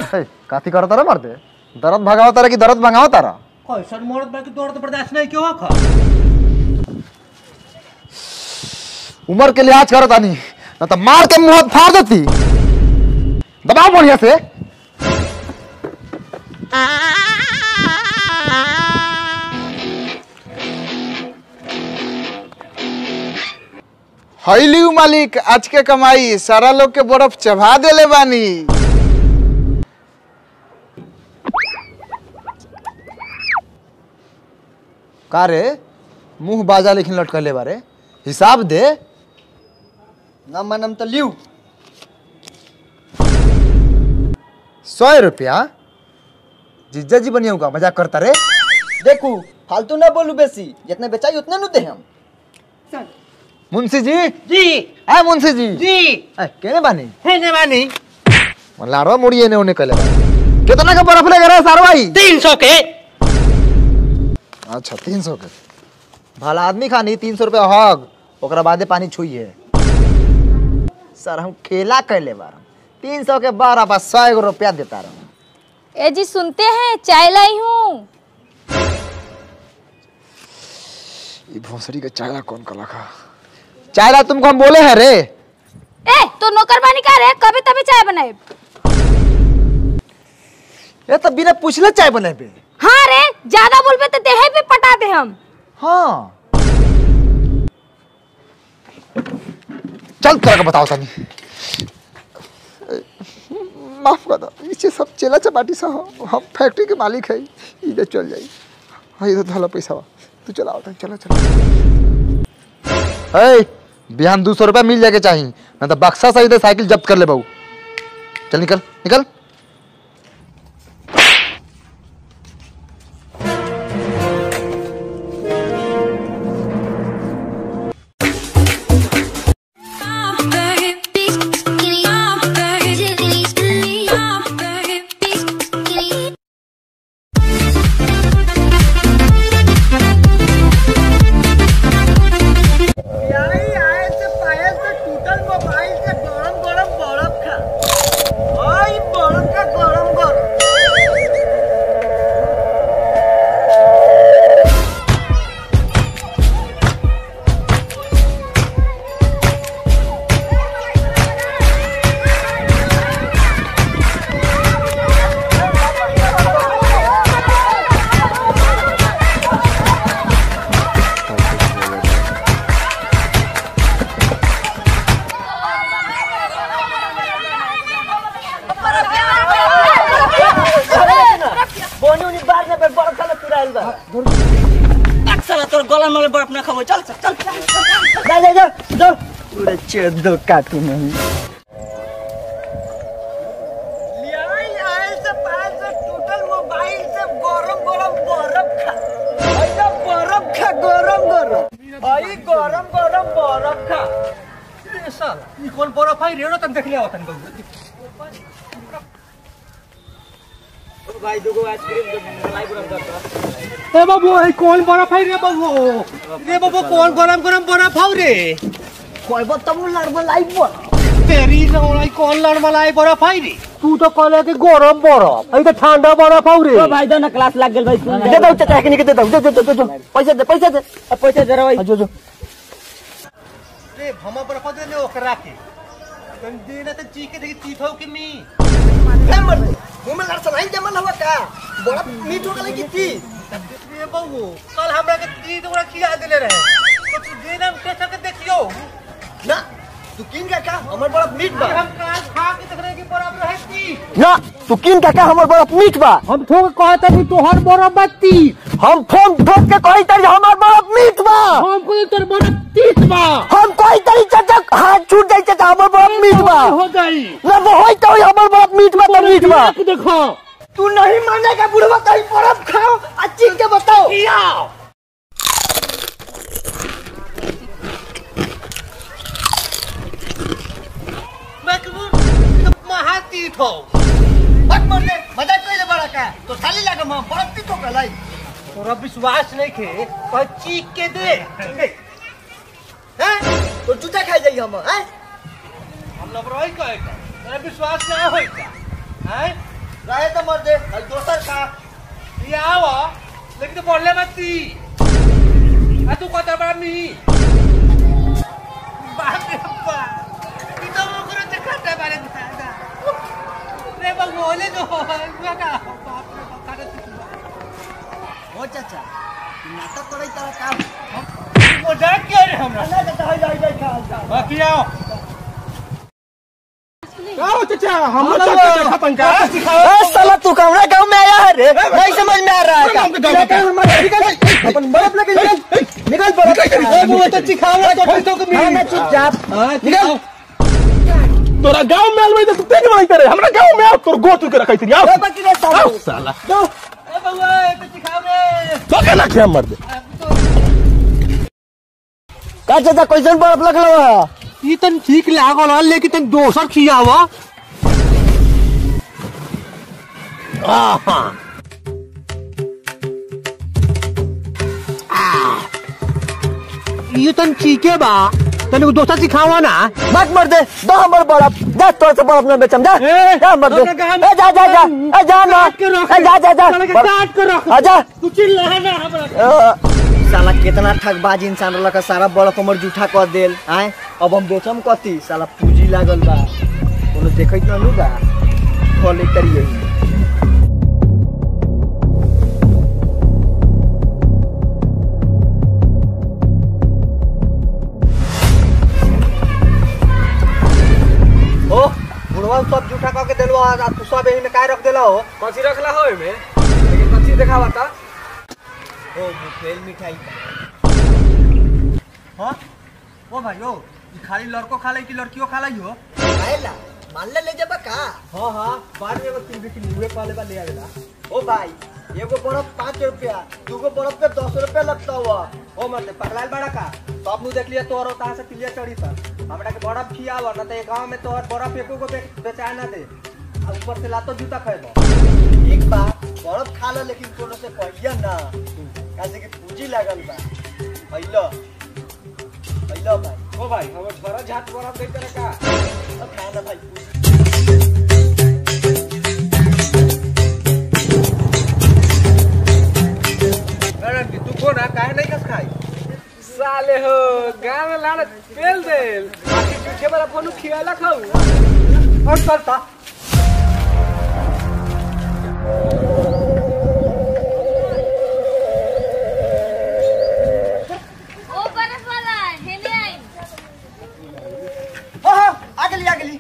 हे, काती करता रे मर्दे दर्द भगाओ तारा कि दर्द भगाओ तारा कैसन मरद बा कि दर्द बर्दाश्त नहीं क्यों खा उम्र के लिहाज करो तानी न तो मार के मुंह फाड़ देती दबाओ बढ़िया से हईली मालिक आज के कमाई सारा लोग के बर्फ चढ़ा देले बानी का रे मुंह बाजा लेकिन लटकले बारे हिसाब दे ना मनम तो लियो सौ रुपया जीजा जी बनिया होगा मजाक करता रे देखू फालतू ना बोलू बेसी जितने बेचाई उतने नु दे हम मुंशी जी जी है मुंशी जी जी ए, केने बानी है ने मानी लाड़वा मुड़ी एने ओने कले कितना का बर्फ ले गए सारो भाई तीन सौ के अच्छा तीन सौ के भला आदमी खानी तीन सौ रुपया हग ओकरा बादे पानी छुइए सर हम खेला कैले बार तीन सौ के बारह बा सौ एगो रुपया देता रहा ए जी सुनते हैं चाय लाई हूँ ये भोसड़ी का चायला कौन कला खा चायला तुमको हम बोले हैं रे ए तो नौकरबानी का रे कभी तभी चाय बनाए ये तो बिना पूछले चाय बने पे हाँ रे ज्यादा बोलबे तो देहे पे पटाते हम हाँ चल तेरा का बताओ तनी माफ कर दो इसे सब चेला चपाटी सा हो हम फैक्ट्री के मालिक है इधर चल जाई हाँ इधर धला पैसा बा तू चलाओ तनी चलो चलो ए बिहान दो सौ रुपया मिल जाके चाहिए ना तो बक्सा सही दे साइकिल जब्त कर ले बहू चल निकल निकल अक्सर तोर गला में बर्फ ना खाबो चल चल चल जा जा जा जा पूरे चोदो काटू नहीं ए साला ई कौन बर्फ है रेड़ो तन देख ले आवतन बहु ए बाबू ई कौन बर्फ है रे बाबू रे बाबू कौन गरम गरम बर्फ है रे कहबो तब लड़बो लाइबो तेरी नौलाई कौन लड़ मलाई बर्फ है रे तू तो कहले कि गरम बर्फ है तो ठंडा बर्फ है रे ओ भाई दो ना क्लास लग गेल भाई दे दो चाचा के दे दो दे दो दे दो पैसा दे पैसा दे अब पैसा दे रे भाई जो जो रे भमा बर्फ दे ले ओकरा के तन देना त चीके देखी चीथौ कि मी मुंह में लड़सा नहीं जमल हुआ का बड़ा मीठ हो गई की थी रे बाबू कल हमरा के ती तोरा खिला देले रहे तो तू देना टेस्ट के देखियो ना तू किन का का हमर बड़ा मीठ बा हम काल खा के देख रहे कि बर्फ रहे की ना तू किन का का हमर बड़ा मीठ बा हम थोक कहता कि तोहर बर्फ बत्ती हम फोन ठोक के कही तरी हमर बड़ा मीठ बा हम को तोर बर्फ तीस बा हम कही तरी चाचा हाथ छूट जाई चाचा हमर बड़ा मीठ बा हो गई ना वो होई तो हमर बड़ा मीठ बा तो मीठ बा देखो तू नहीं मानेगा बुढ़वा कहीं बर्फ खाओ अच्छी के बताओ मैं कहूं महातीत हो मत मरने मजा कोई बड़ा का तो साली लगा मां बर्फ पी तो कलाई तोरा विश्वास नहीं खे कह चीख के दे हैं तो जूता खाई जाई हम हैं हम लोग रही कहे का तेरा विश्वास ना होई का हैं रहे तो मर दे अरे दोसर का ये आवा लेकिन तो बोलले मत ती आ तू कत बड़ा मी बाप रे बाप ई तो मोकरो चखटा बारे दादा रे बगोले जो हुआ का बाप रे बाप काटे तू हो चाचा नाटक करे तारा काम मजाक क्यों रे हमरा ना चाचा हाय हाय हाय खा बाकी आओ आओ चाचा हम साला तू कमरा गांव में आया है रे नहीं समझ में आ रहा है क्या? अपन बर्फ लेके निकल निकल बर्फ वो तो चिखावा तो तो को हाँ, मैं चुपचाप निकल तोरा गांव में अलवे तो तेज नहीं करे हमरा गांव में आओ तोर गोतू के रखै थी आओ ए, बाकी रे साला आओ साला ए बउआ ए तो चिखाव रे तो के ना के मर दे का चाचा कैसन बर्फ लगल है ई तन ठीक लागल हल, लेकिन तन दोसर खियावा ये तन चीके बा तने को दोसर सिखावा ना मत मर दे दो हमर बर्फ जा तोर से बर्फ ना बेचम जा ए, जा मर दे अपना काम- ए जा जा जा ए जा ना काट के रख। ए जा जा जा साले के काट के रख। आ जा तू चिल्ला ना हमरा अ, साला कितना ठगबाज इंसान रहल का सारा बर्फ हमर जूठा कर देल आए अब हम बेचम कथी साला पूंजी लागल बा कोनो देखैत ना नु बा खोले करिए ओ बुढ़वा सब जूठा कह के देलो आ तू सब एही में काय रख देला हो कथी रखला हो एमे लेकिन कथी देखावा ता ओ मुफेल मिठाई हां ओ भाई ओ ई खाली लड़को खा लै कि लड़कियों खा लै हो आएला मान ले ले जबा का हां हां बाद में एगो तीन बिकनी हुए पाले बा ले आवेला ओ भाई एगो बर्फ पाँच रुपया दूगो बर्फ पे दस रुपया लगता हुआ ओ मत पगलाल बड़ा का तो अब नु देख लिया तोर होता से पिलिया चढ़ी था हमरा के बर्फ खियावा ना तो गांव में तोहर बर्फ एको को बे- बेचा ना दे आ ऊपर से लातो जूता खाएबो ठीक बा बर्फ खा लो लेकिन कोनो से कहिया ना काहे कि पूंजी लागल बा अइलो अइलो भाई ओ भाई हमर छोरा झाट बरफ दे करे का अब खा ना भाई पूंजी अरे तू को ना काहे नहीं कस खाई साले हो गांव में लाना तेल देल बाकी जूठे वाला फोन खियाला खाऊ और करता ओ बर्फ वाला हेने आई हाँ हाँ आ गेली आ गेली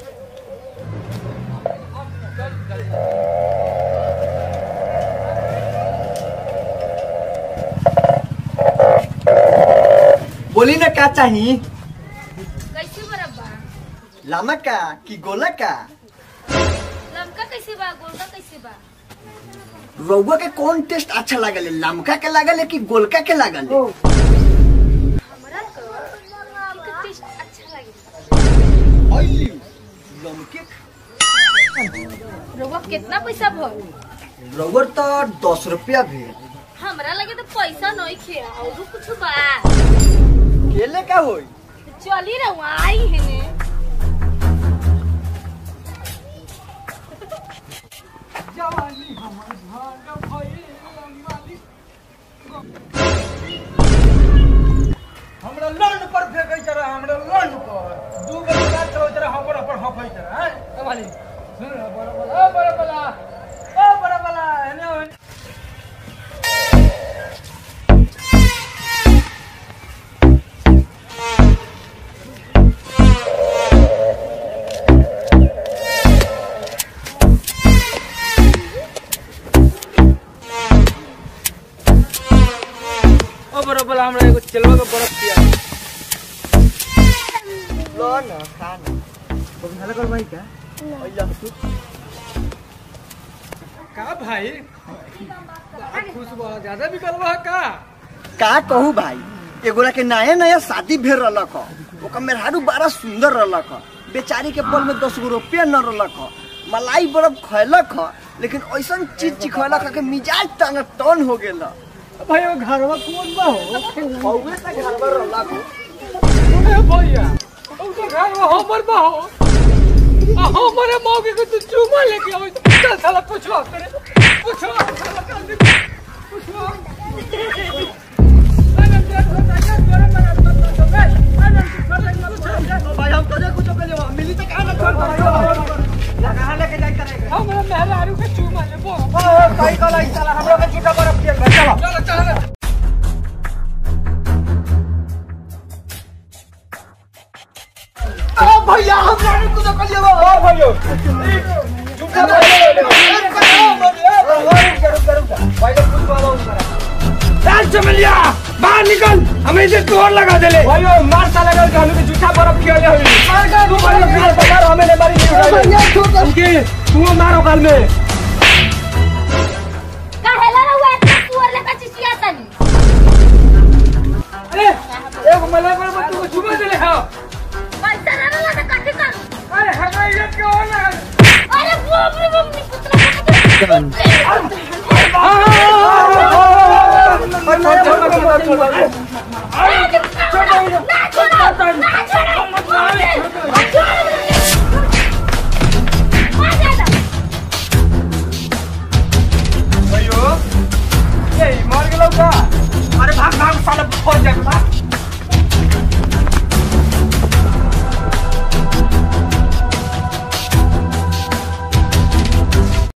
बोली ना का चाही कैसे बर्फ बा लामा का कि गोला का लमका कैसे बा गोलका कैसे बा रउआ के कौन टेस्ट अच्छा लागल लमका के लागल कि गोलका के लागल हमरा को लमका टेस्ट अच्छा लगे अइली लमके रउआ कितना पैसा भर रउआ तो दस रुपया भेल हमरा लगे तो पैसा नहीं खे और कुछ बा केले का होई चली रहुआ आई हेने हमरा लंड पर फेंकै जरा हमरा लंड पर दू गो बड़ा चलो जरा हमर पर हफै जरा हैं ए वाली सुन रे बड़ा बड़ा ओ बड़ा बड़ा ओ बड़ा बड़ा एने ओ ओ बड़ा बड़ा हमरा एगो चलवा के बर्फ दिया लो ना खा ना भाला कर भाई का अइला तू का भाई बड़ा खुश बड़ा ज्यादा बिकल बा का का कहू भाई एगोरा के नया नया शादी भेल रहलक ह ओकर मेहरारू बड़ा सुंदर रहलक ह बेचारी के बल में दस गो रुपया न रहलक ह मलाई बर्फ खैलक ह लेकिन ऐसन चीज चिखैलक ह कि मिजाज टन टन हो गेल ह। भाई वो घरवा कौन बा हो हौवे से घर पर रहलक ह। ए भैया ओ तो घर में हमर बा हो हमारे मौके को तू चूमा लेके आओ चल साला पूछो तेरे पूछो साला जल्दी पूछो अरे देख हो ताकि तोरे मेरे मत तो बे अरे तू कर ले भाई हम तो कुछ कर ले मिली तो कहां ना छोड़ कहाँ लेके जाई करेगा हमरा मेहरारू के चूमा ले बो कई कल आई साला हमरा के झूठा बर्फ किया चलो चलो चलो भैया हम जाने कुछ कर ले ओ भाइयों झूठा राज चमलिया बाहर निकल हमें इसे तोड़ लगा देले भाइयों मार साला गल के हमें झूठा बर्फ किया ले हुई मार का तू मारो मार बता हमें ले मारी नहीं उठाई उनके तू मारो काल में काहेला रहुआ इतना सुअर लेखा चिचिया तनी अरे एक मले पर तू छुपा देले हां पैसा ना ना ना काटे कर अरे हमारे इज्जत के और लगा अरे बाप रे बाप निकुतरा